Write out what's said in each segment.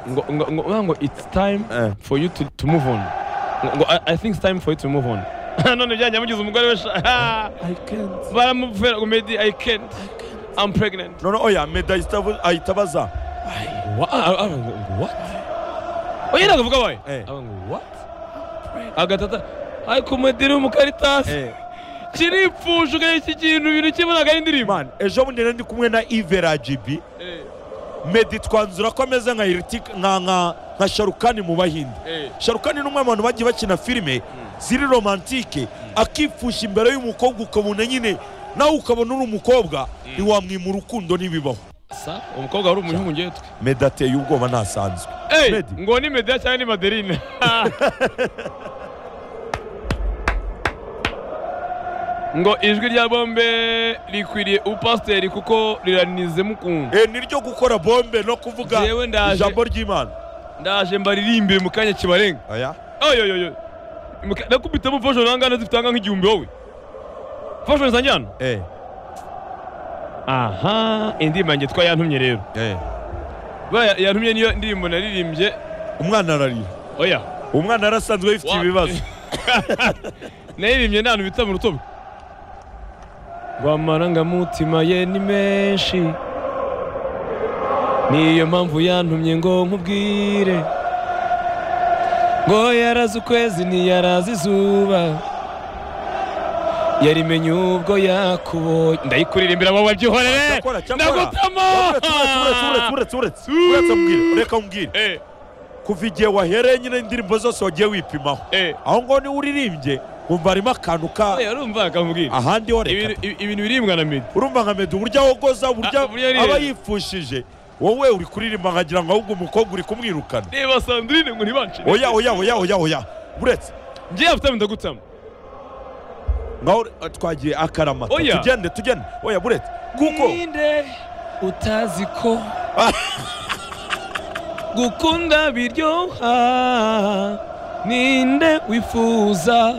ngo ngo ngo ngo- ngo it's time Eh. for you to, to move on ngo ngo, I, I think it's time for you to move on none byanjye amugize umugore we sha baramuvera ngo Medi I can't I'm pregnant none oya meda ahita avu- ahita abaza Wha- ah, ah, ngo, what oya nagavuga wayo Eh. aba ngo what agatata ariko Medi uri mu karitasi Eh, kiripfusha ukareba iki kintu ibintu kirimo ntabwo ari indirimbo man ejo bundi nari ndi kumwe na ive rajibi Eh, medi twanzura ko ameze nka Irtik- nka nka nka sharukani mu bahinde eh. sharukani ni umwe mu bantu bagiye bakina filime ziri romantike akipfusha imbere y'umukobwa ukabona nyine nawe ukabona uri umukobwa ntiwamwima urukundo ntibibaho sa umukobwa wari umuhungu ngewe twe medi ateye ubwoba ntasanzwe Ey, Medi. ngo ni Medea cyangwa ni Madeline ngo ijwi rya bombe rikwiriye upasiteri kuko riranize mukunga Eh, ni ryo gukora bombe no kuvuga Jewe ndaje. ijambo ry'imana ndaje mbaririmbire mu kanya kibarenga aya oyoyoyo nakubitamo foshoni ahangana zifite ahangana nk'igihumbi wowe foshoni zanjye hano eh aha indirimbo yanjye twa yantumye rero eh ba yantumye niyo ndirimbo naririmbye umwana ararira oya umwana arasanzwe yifite Wa- ibibazo naririmbye nta bintu bita mu rutugu ngo amarangamutima ye ni menshi niyo mpamvu yantumye ngo nkubwire ngo yarazi ukwezi ntiyarazi izuba yarimenye ubwo yakubonye ndayikuririmbira wowe byihorere cyakora cyakora ndagutama uretse uretse uretse uretse uretse uretse mbwira reka mbwira Eh, kuva igihe wahereye nyine indirimbo zose wagiye wipimaho eh. aho ngaho niwe uririmbye wumva harimo akantu ka Oya, urumva akambwira ahandi ho reka Ibintu- ibintu biribwa na medi urumva nka medu uburyo ahogoza uburyo Ah, uburyo aririmba. aba yifushije wowe uri kuririmba nkagira ngo ahubwo umukobwa uri kumwirukana reba sandrine ngo ntibancire oya oya oya oya oya uretse njye yafutama ndagutama ngaho eh, twagiye akaramata Oya. tugende tugende oya buretse kuko ninde utazi ko gukunda biryoha ninde wifuza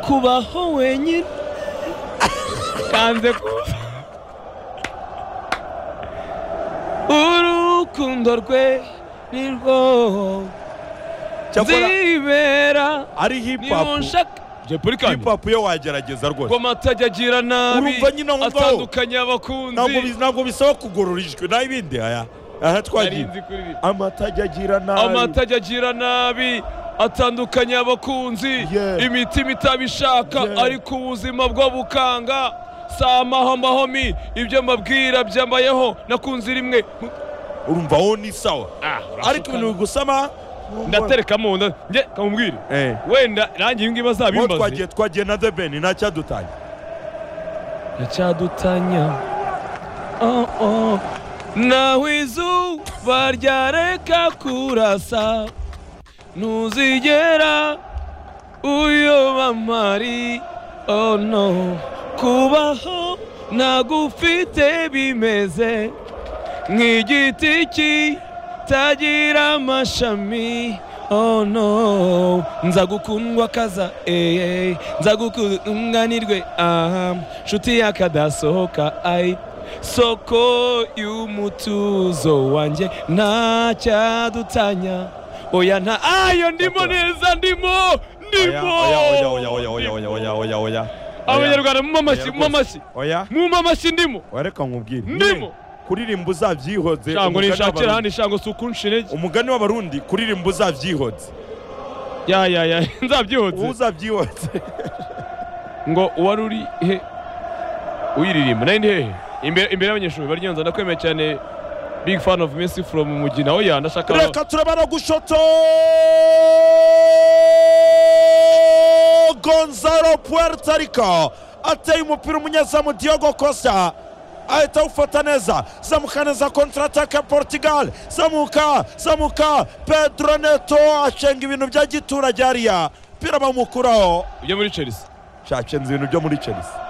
kubaho wenyine kanze kuza urukundo rwe ni rwo cyakora nzibera ari hip hop nibunshaka hip hop yo wagerageza rwose amatajya agira nabi Urumva nyine aho ngaho. atandukanye ntabwo abakunzi bi- ntabwo bisaba kugorora ijwi naho ibindi aya aha twagiye Narinzi kuririmba. amatajya agira nabi amatajya agira nabi atandukanye abakunzi Yeah. imitima itabishaka Yeah. ariko ubuzima bwo bukanga si amahomahomi ibyo mbabwira byambayeho nakunze rimwe urumva wowe ni sawa Ah, ariko ibintu bigusama ndaterekamo nda- njye kamubwire Eh. wenda nanjye ibi ngibi Uwo bazabimbaze twagiye twagiye na the ben ntacyadutanya ndacyadutanya oh, oh. naho izuba ryareka kurasa ntuzigera uyoba mari oh no kubaho nagufite bimeze nk'igiti kitagira amashami oh no nza gukundwa kaza eye nza gukunganirwe aha nshuti yakadasohoka ai soko y'umutuzo wanjye ntacyadutanya oya nta ayo ndimo neza ndimo Oya, oya, oya, oya, oya, oya, ndimo oya, oya, oya. abanyarwanda mumpe amashyi mumpe amashyi oya mumpe amashyi ndimo wareka nkubwire Ndimo. kuririmba uzabyihoze shango umugani ninshakira w'Abarundi- hano shango si ukunshira iki umugani w'abarundi kuririmba uzabyihoze ya ya ya uwo nzabyihutse uzabyihoze ngo uwari uri he uyiririmba nayo ndi hehe imbere imbere y'abanyeshuri baryonza ndakwemeye cyane big fan of messi from mugina oya ndashaka reka turabara gushoto gonzalo puerto rico ateye umupira umunyezamu diogo costa ahita awufata neza zamuka neza kontratake portugal zamuka zamuka pedro neto acenga ibintu bya giturage hariya umupira bamukuraho ibyo muri chelsea cyacenze ibintu byo muri chelsea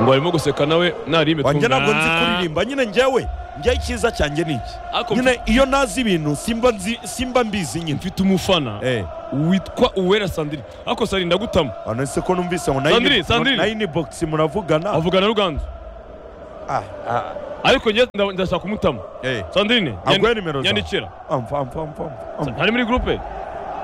ngo arimo guseka nawe narime wanjye ntabwo nzi kuririmba nyine njyewe njyewe icyiza cyanjye ni iki Ariko nyine iyo nazi ibintu simba nzi simba mbizi nyine mfite umufana eh witwa uwera sandrine ariko sari ndagutama Ano se ko numvise ngo Sandrine, Sandrine. nayo ni box muravugana avugana ruganzu Ah, ah, ariko njye nda- ndashaka kumutama Eh, sandrine Aguhe nimero zawe. nyandikira amfa amfa amfa amfa, amfa ntari muri gurupe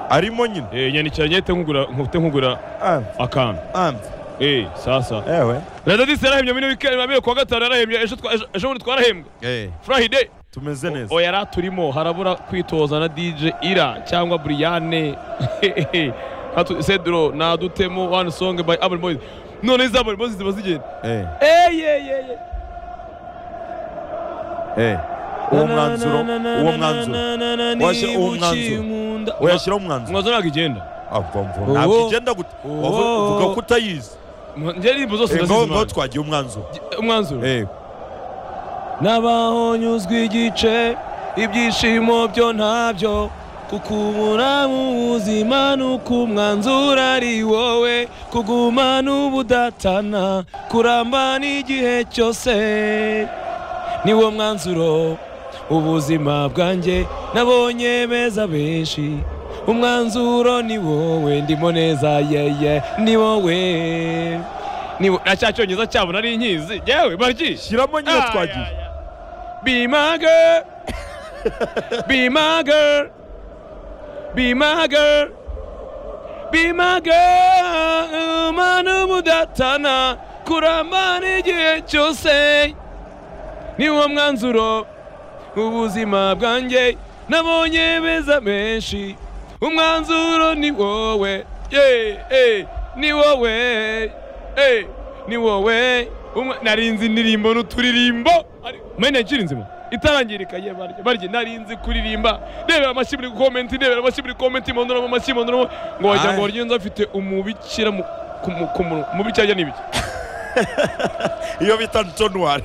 arimo nyine Eh, nyandikira nyete nkugura nkufite nkugura amfa akantu amfa Eh, sasa ewe radadisi yarahembye muri wikendi mabiri kuwa gatanu yarahembye ejo twa- ejo- ejo bundi twarahembwe Eh, furahide tumeze neza oya yari aturimo harabura kwitoza na dj ira cyangwa buriyane Hatu- sedro nadutemo one song by abel boys none izabel boys ziba zigenda Eh, eyeyeye eh. uwo mwanzuro uwo mwanzuro Waje uwo mwanzuro. uyashyiraho umwanzuro mwanzuro ntabwo igenda amfa amfa Uwo. ntabwo igenda gute Uwo. Wavu- uvuga ko utayizi Mwa- njye indirimbo zose Eh, ngaho ngaho ndazizimana twagiye umwanzuro umwanzuro Eh, nabaho nyuzwe igice ibyishimo byo ntabyo kuko ubura mu buzima nuko umwanzuro ari wowe kugumana ubudatana kuramba n'igihe cyose niwo mwanzuro ubuzima bwanjye nabonye beza benshi umwanzuro ni wowe ndimo neza yeye ni wowe ni wo- na cya cyongereza cyabo nari inkizi yewe baryi shyiramo nyine Ah, twagiye yeah, yeah. Be my girl. Be my girl. Be my girl. Be my girl. Mana mudatana kuramba n'igihe cyose. Niwo mwanzuro ubuzima bwanjye nabonye beza menshi. Umwanzuro ni wowe. Yeah, eh, ni wowe. Eh, ni wowe. Umwa- Narinzi indirimbo n'uturirimbo. Ari- Mene nkiri nzima. itarangirika ye barya barya narinzi kuririmba ndebera amashyi buri komenti ndebera amashyi buri komenti imondoramo amashyi imondoramo ngo wagira ngo Aye. waryo nzi afite umubikira mu- ku mu- ku munwa umubikira ajya n'ibiki iyo bita ntonwari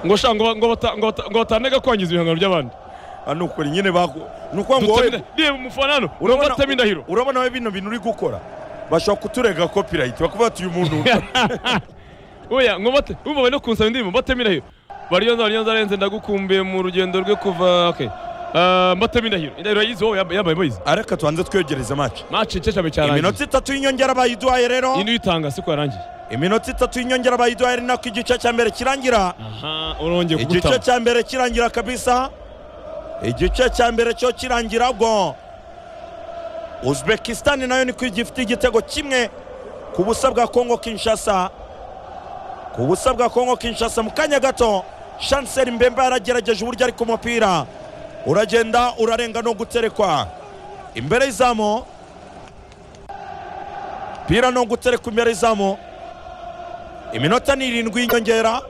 ngo sha ngo ba- ngo bata- ngo bata- ngo batanaga kwangiza ibihangano by'abandi ni ukuri nyine baku ni ukuvuga ngo wowe reba umufana hano urumva atema indahiro urabona we bino bintu uri gukora bashobora kuturega copyright bakavuga ati uyu muntu oya ngo bate umva bari no kunsaba indirimbo mbatema indahiro baryonza baryonza arenze ndagukumbuye mu rugendo rwe kuva okay Ah, mbatema indahiro indahiro yayize wowe yambaye yambaye boyizi areka tubanze twiyogereze match maci cyeshame cyarangiye iminota itatu y'inyongera bayiduhaye rero indi uyitanga siko yarangiye iminota itatu y'inyongera bayiduhaye ari nako igice cya mbere kirangira aha urongeye igice kugutama cya mbere kirangira kabisa igice cya mbere cyo kirangira ubwo uzbekistan nayo niko gifite igitego kimwe ku busa bwa kongo kinshasa ku busa bwa kongo kinshasa mu kanya gato shanseri mbemba yaragerageje uburyo ari ku mupira uragenda urarenga no guterekwa imbere y'izamu pira no guterekwa imbere y'izamu iminota ni irindwi y'inyongera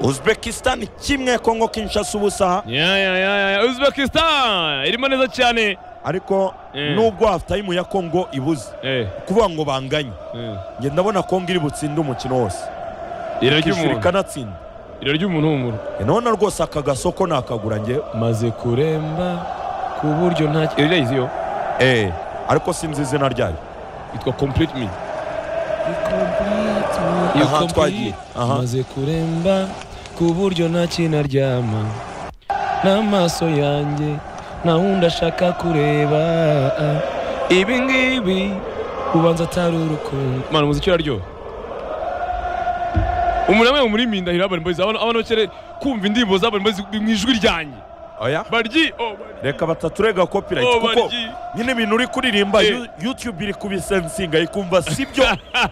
uzbekistan kimwe kongo kinshasa ubusa ya ya ya ya uzbekistan irimo neza cyane ariko Mm. nubwo half time ya kongo ibuze eh kuvuga ngo banganye eh. njye ndabona kongo iri butsinde umukino wose ira ry'umuntu kishirika anatsinda ira ry'umuntu w'umuntu nabona rwose aka gasoko nakagura njye maze kuremba ku buryo nta iri yayize yo eh ariko sinzi izina ryayo yitwa complete me Aha, twagiye. Aha. maze kuremba ku buryo nta kintu aryama n'amaso yanjye nta wundi ashaka kureba ibi ngibi ubanza atari urukundo mana umuziki uraryoha umuntu amwe muri mindahiro y'abana mbozi abana bakere kumva indirimbo z'abana mbozi mu ijwi ryanjye oya baryi oh, baryi, reka bataturega copyright oh, kuko baryi. nyine ibintu uri kuririmba Eh. You- youtube iri kubisensinga ikumva sibyo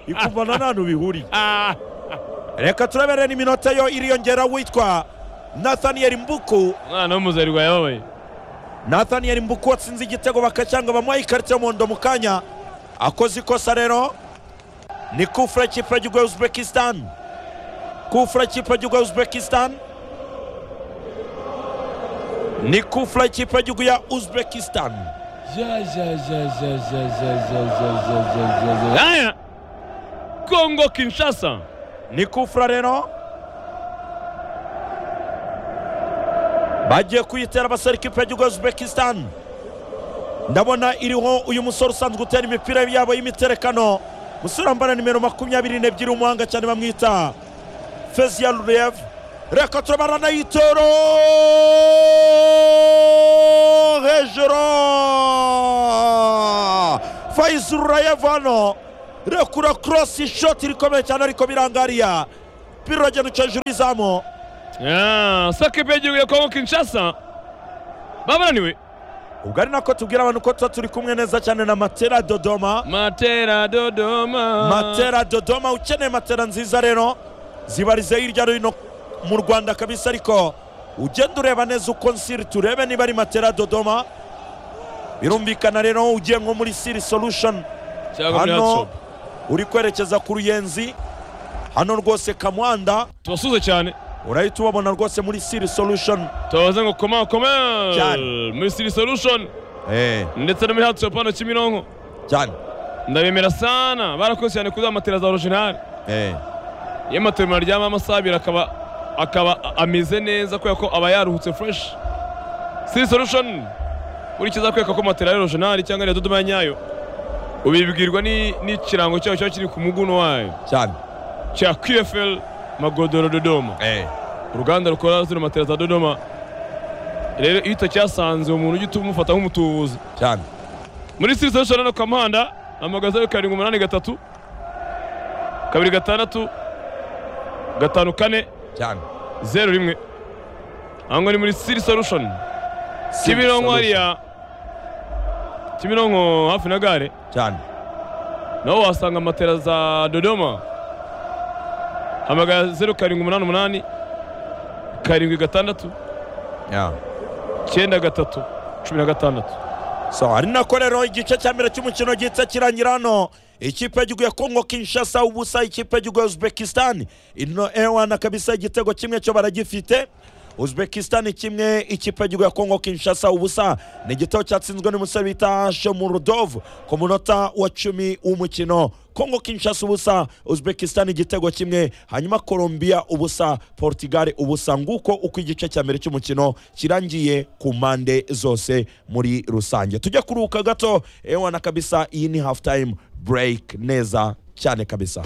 ikumva na ntantu bihuriye Ah, reka turabere n'iminota yo iriyongera witwa nathaniel mbuku umwana w'umuzarigwa yababaye nathaniel mbuku watsinze igitego bakacyanga bamuha ikarita y'umuhondo mu kanya akoze ikosa rero ni kufure kipe y'igihugu ya uzbekistan kufure kipe y'igihugu ya uzbekistan ni kufure kipe y'igihugu ya uzbekistan Ja, ja, ja, ja, ja, ja, ja, ja, ja, ja, ja, ja. Aya! Kongo Kinshasa. ni kufure rero bagiye kuyitera abasore ikipe y'igihugu ya uzbekistan ndabona iriho uyu musore usanzwe utera imipira yabo y'imiterekano musore wambara nimero makumyabiri n'ebyiri w'umuhanga cyane bamwita feziya rurev reka turabara na yitoro hejuru fayizi rurayevu hano rekura korosi ishoti rikomeye cyane ariko birangariya umupira uragenda hejuru y'izamu Yeah, so kipe y'igihugu ya Kongo Kinshasa babananiwe ubwo ari nako tubwira abantu ko tuba turi kumwe neza cyane na matera dodoma Matera Dodoma matera dodoma ukeneye matera nziza rero zibarize hirya no hino mu rwanda kabisa ariko ugenda ureba neza uko nsiri turebe niba ari matera dodoma birumvikana rero ugiye nko muri siri solution cyangwa muri hano Hotshop. uri kwerekeza ku ruyenzi hano rwose kamwanda tubasuze cyane urahita ubabona rwose muri siri solution tubaze ngo koma koma Cyane. muri City Solution Eh, ndetse no muri Hotshop hano Kimironko cyane ndabemera sana barakoze cyane kuza matera za original Eh, iyo matera umuntu aryama amasaha abiri akaba akaba ameze neza kubera ko aba yaruhutse fresh City Solution urikiza kwereka ko matera ya original cyangwa ya Dodoma ya nyayo ubibwirwa ni- n'ikirango cyayo cyaba kiri ku muguno wayo cyane cya QFL Magodoro Dodoma Eh, uruganda rukora zino matera za Dodoma rero iyo utacyasanze uwo muntu ujya utu- umufata nk'umutubuzi cyane muri siri solution hano kwa muhanda hamagara zeru karindwi umunani gatatu kabiri gatandatu gatanu kane cyane zeru rimwe aha ngaha ni muri siri solution kimironko hariya kimironko hafi na gare cyane naho wasanga matera za dodoma hamagara zeru karindwi umunani umunani karindwi gatandatu Yeah. cyenda gatatu cumi na gatandatu so ari nako rero igice cya mbere cy'umukino gihita kirangira hano ikipe y'igihugu ya kongo kinshasa ubusa ikipe y'igihugu ya uzbekistan ino ewana kabisa igitego kimwe cyo baragifite uzbekistan kimwe ikipe y'igihugu ya kongo kinshasa ubusa ni igitego cyatsinzwe n'umusore bita shomurudov ku munota wa cumi w'umukino kongo kinshasa ubusa uzbekistan igitego kimwe hanyuma colombia ubusa portugal ubusa nguko uko igice cya mbere cy'umukino kirangiye ku mpande zose muri rusange tujya kuruhuka gato ewana kabisa iyi ni half time break neza cyane kabisa